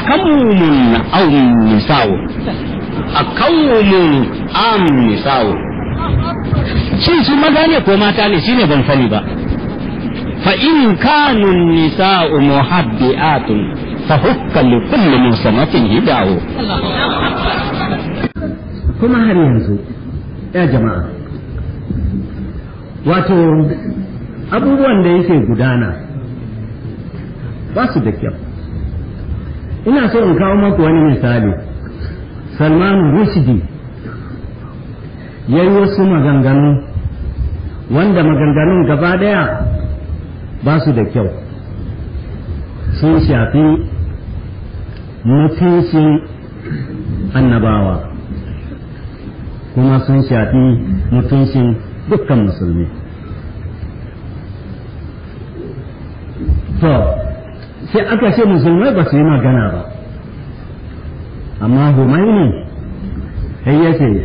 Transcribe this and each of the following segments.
أكوم أو نساء أكوم أم نساء shin su maza ne ko mata ne shine ban sani ba fa in kanu nisa'u muhabbi'atun fa hukka li kulli musamatin hidahu kuma har yanzu ya jama'a wato abubuwan da yake gudana ba su da kyau ina so in kawo maku wani misali salman rushdie ya yi wasu maganganu wanda maganganun gaba daya ba su da kyau sun shafi mutuncin annabawa kuma sun shafi mutuncin dukkan musulmi to sai aka ce musulmai ba su yi magana ba amma humaini sai ya ce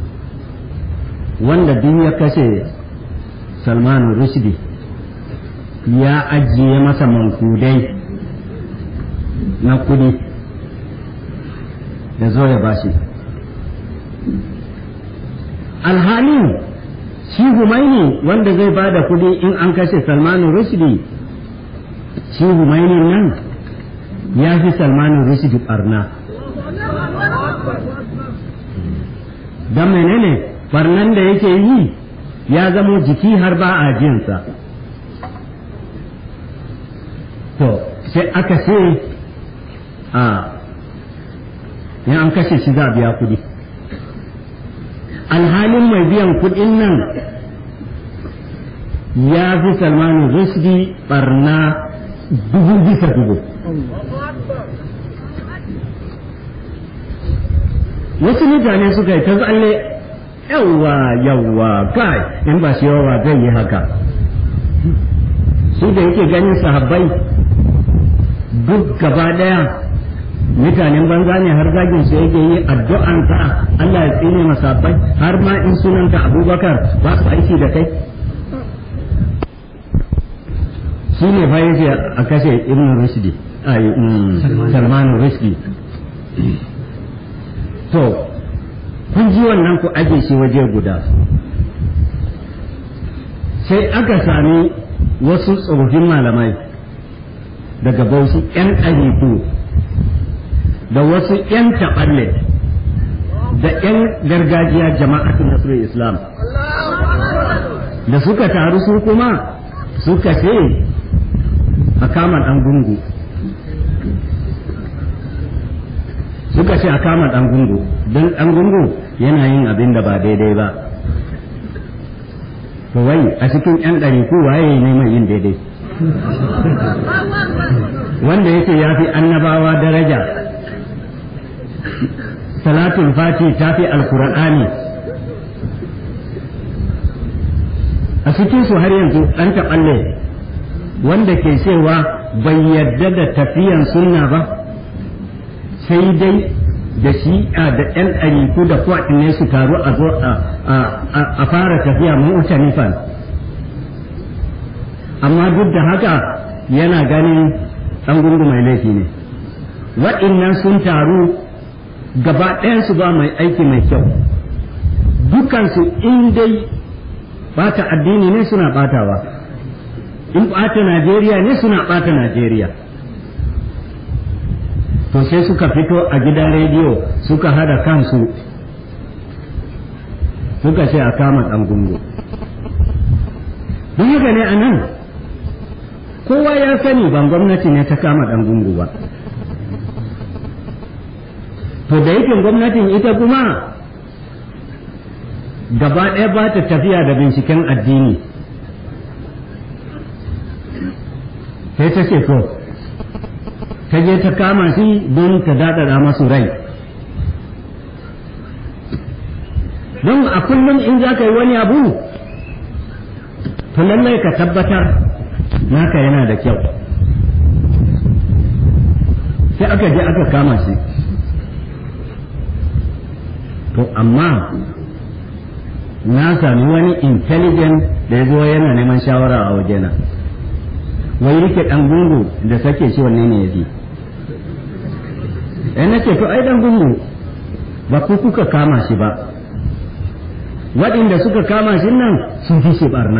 wanda duk ya kashe salmanu rushdi ya ajiye masa mankudai na kudi da zo ya bashi alhalin shi humaini wanda zai ba da kudi in an kashe salmanu rushdi shi humaini nan ya fi salmanu rushdi barna don menene barnan da yake yi ya zamo jiki har ba a jinsa to sai aka ce a in an kashe shi za a biya kudi alhalin mai biyan kudin nan ya fi salmanu rusdi barna dubu bisa dubu wasu mutane suka yi ta tsalle yawwa yawwa kai in ba shi yawa zai yi haka su da yake ganin sahabbai duk gaba daya mutanen banza ne har zagin su yake yi addu'an ta Allah ya tsine masabbai har ma in sunanta Abubakar ba su aiki da kai shi ne fa yake a kashe Ibn Rushdi ai Salman Rushdi to kun ji wannan ku aje shi waje guda sai aka sami wasu tsofaffin malamai daga bauchi 'yan ɗariku da wasu 'yan taɓalle da 'yan gargajiya jama'atun nasirar islam da suka taru su kuma suka ce a kama ɗan gungu suka ce a kama ɗan gungu don ɗan gungu yana yin abin da ba daidai ba to wai a cikin 'yan ɗariku waye ne mai yin daidai wanda yake ya fi annabawa daraja salatul fati ta fi alkur'ani a cikin su har yanzu ɗan taɓalle wanda ke cewa bai yarda da tafiyan sunna ba sai dai da shi'a da ‘yan ɗariku da ne su taru a zo a fara tafiya mu'tanifan amma duk da haka yana ganin ɗan gungu mai laifi ne waɗannan sun taru gaba ɗayansu ba mai aiki mai kyau dukansu in dai ɓata addini ne suna ɓatawa in ɓata najeriya ne suna ɓata najeriya to sai suka fito a gidan rediyo suka hada kansu suka ce a kama ɗan gungu don haka ne a nan kowa ya sani ban gwamnati ne ta kama ɗan gungu ba to da yake gwamnatin ita kuma gaba ɗaya ba ta tafiya da binciken addini sai ta ce to ta je ta kama shi don ta daɗaɗa masu rai don a kullum in za ka yi wani abu to lallai ka tabbatar naka yana da kyau sai aka je aka kama shi to amma na sami wani intelligent da ya zo yana neman shawara a wajena wai rike ɗan gungu da sake shi wanne ne ya fi eh nace to ai dan gungu ba ku kuka kama shi ba waɗanda suka kama shi nan sun fi shi barna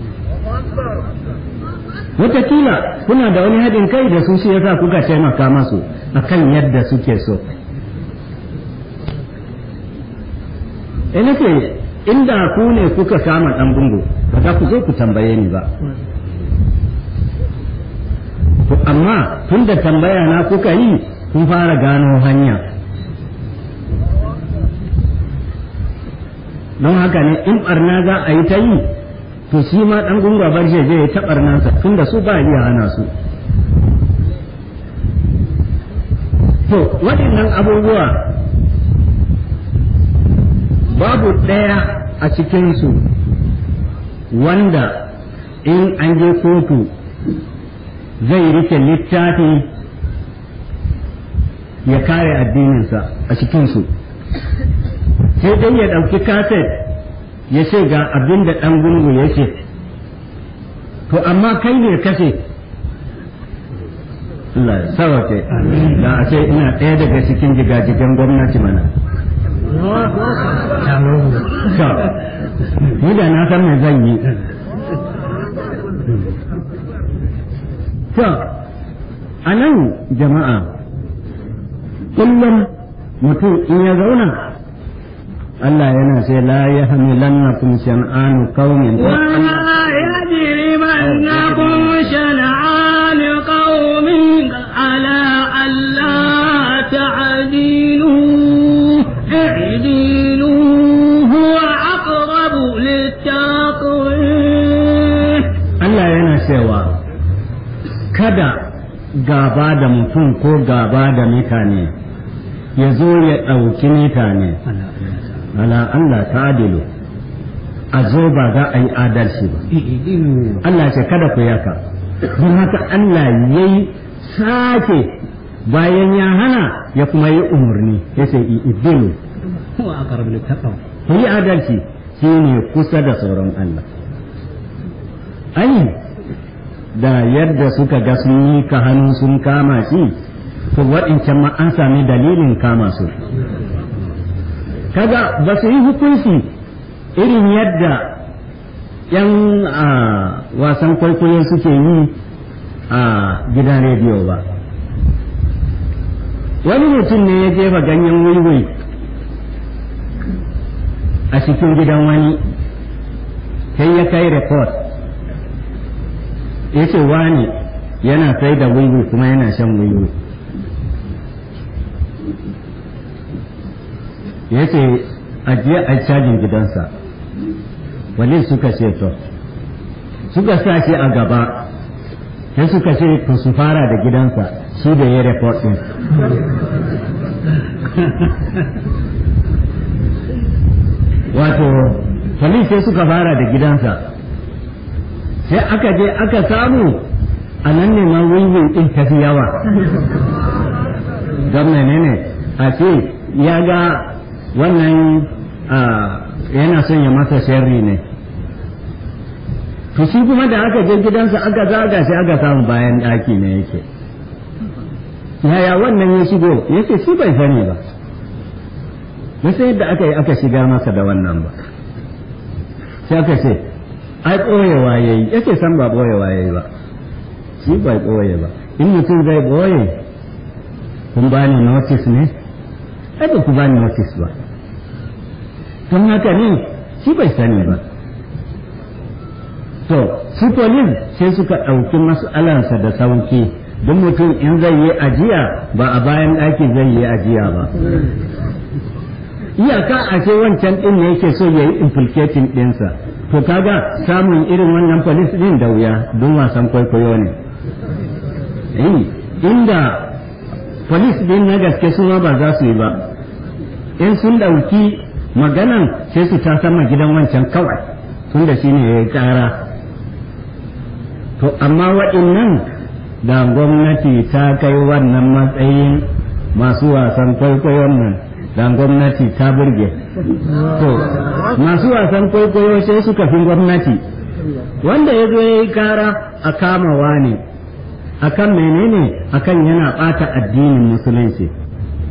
Wataƙila kuna da wani haɗin kai da su shi yasa kuka taimaka masu akan yadda suke so eh nake inda ku ne kuka kama ɗan bungu ba za ku zo ku tambaye ni ba to amma tun da tambaya na kuka yi kun fara gano hanya don haka ne in barna za a yi ta yi to shi ma ɗan gunga bar shi je ya ta barnansa tun da su ba iya hana su to waɗannan abubuwa babu ɗaya a cikinsu wanda in an je kotu zai rike littafi ya kare addininsa a cikinsu sai dai ya ɗauki kaset ya ce ga abin da ɗan gungu ya ce to amma kai ne kashe Allah ya sawace da a ce ina ɗaya daga cikin jigajigan gwamnati mana ni da na san me zan yi to a nan jama'a kullum mutum in ya zauna Allah yana sai la ya hamilannakum shan'anu qaumin ولا يجرمنكم شنعان قوم على ألا تعدلوا اعدلوا هو أقرب للتقوى Allah yana cewa kada gaba da mutum ko gaba da mutane ya zo ya ɗauki mutane ala Allah ta adilu a zo ba za a yi adalci ba Allah ce kada ku yaka don haka Allah ya yi sake bayan ya hana ya kuma yi umarni ya ce idilu هو أقرب للتقوى ku yi adalci shi ne kusa da tsoron Allah ai da yadda suka ga sun yi ka hannu sun kama shi to waɗancan ma an sami dalilin kama su kaga ba su yi hukunci irin yadda yan a wasan kwaikwayo suke yi a gidan rediyo ba wani mutum ne ya jefa ganyen wiwi a cikin gidan wani sai ya kai report ya ce wani yana sai da wiwi kuma yana shan wiwi ya ce ajiye a cajin gidansa wali suka ce to suka sa shi a gaba sai suka ce to su fara da gidansa shi da ya report din wato police sai suka fara da gidansa sai aka je aka samu a nan ne ma wiwin din tafi yawa don menene a ce ya ga wannan yana son ya masa sharri ne to shi kuma da aka je gidansa aka zaga sai aka samu bayan ɗaki ne yake yaya wannan ya shigo yake shi bai sani ba na sai yadda aka yi aka shiga masa da wannan ba sai aka ce ai ɓoyewa ya yi yake san ba ɓoyewa ya yi ba shi bai ɓoye ba in mutum zai ɓoye kun ba ni notice ne ai ba ku ba ni notice ba don haka ne shi bai sani ba to su police sai suka ɗauki mas'alansa da sauki don mutum in zai yi ajiya ba a bayan ɗaki zai yi ajiya ba iyaka a ce wancan ɗin ne yake so ya yi implicating ɗinsa to kaga samun irin wannan police ɗin da wuya don wasan kwaikwayo ne inda police ɗin na gaske su ma ba za su yi ba in sun ɗauki maganan sai su ta sama gidan wancan kawai tun da shi ne ya yi ƙara to amma waɗannan da gwamnati ta kai wannan matsayin masu wasan kwaikwayon nan da gwamnati ta burge to masu wasan kwaikwayo sai suka fi gwamnati wanda ya zo ya yi kara a kamawa ne akan menene akan yana ɓata addinin musulunci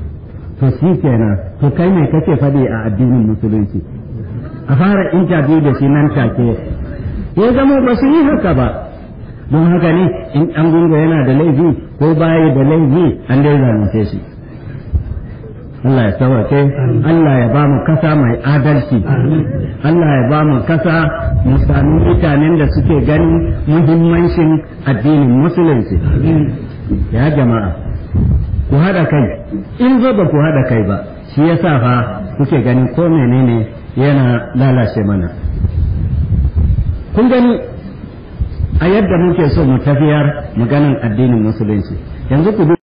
to shi kenan to kai mai kake faɗi a addinin musulunci a fara interview da shi nan take ya zama ba su yi haka ba don haka ne in an gunga yana da laifi ko baya da laifi an dai zalunce shi Allah ya sauke Allah ya ba mu kasa mai adalci Allah ya ba mu kasa mu sami mutanen da suke ganin muhimmancin addinin musulunci ya jama'a ku haɗa kai in zo ba ku haɗa kai ba shi ya sa fa kuke ganin ko menene yana lalace mana kun gani a yadda muke so mu tafiyar maganan addinin musulunci yanzu ku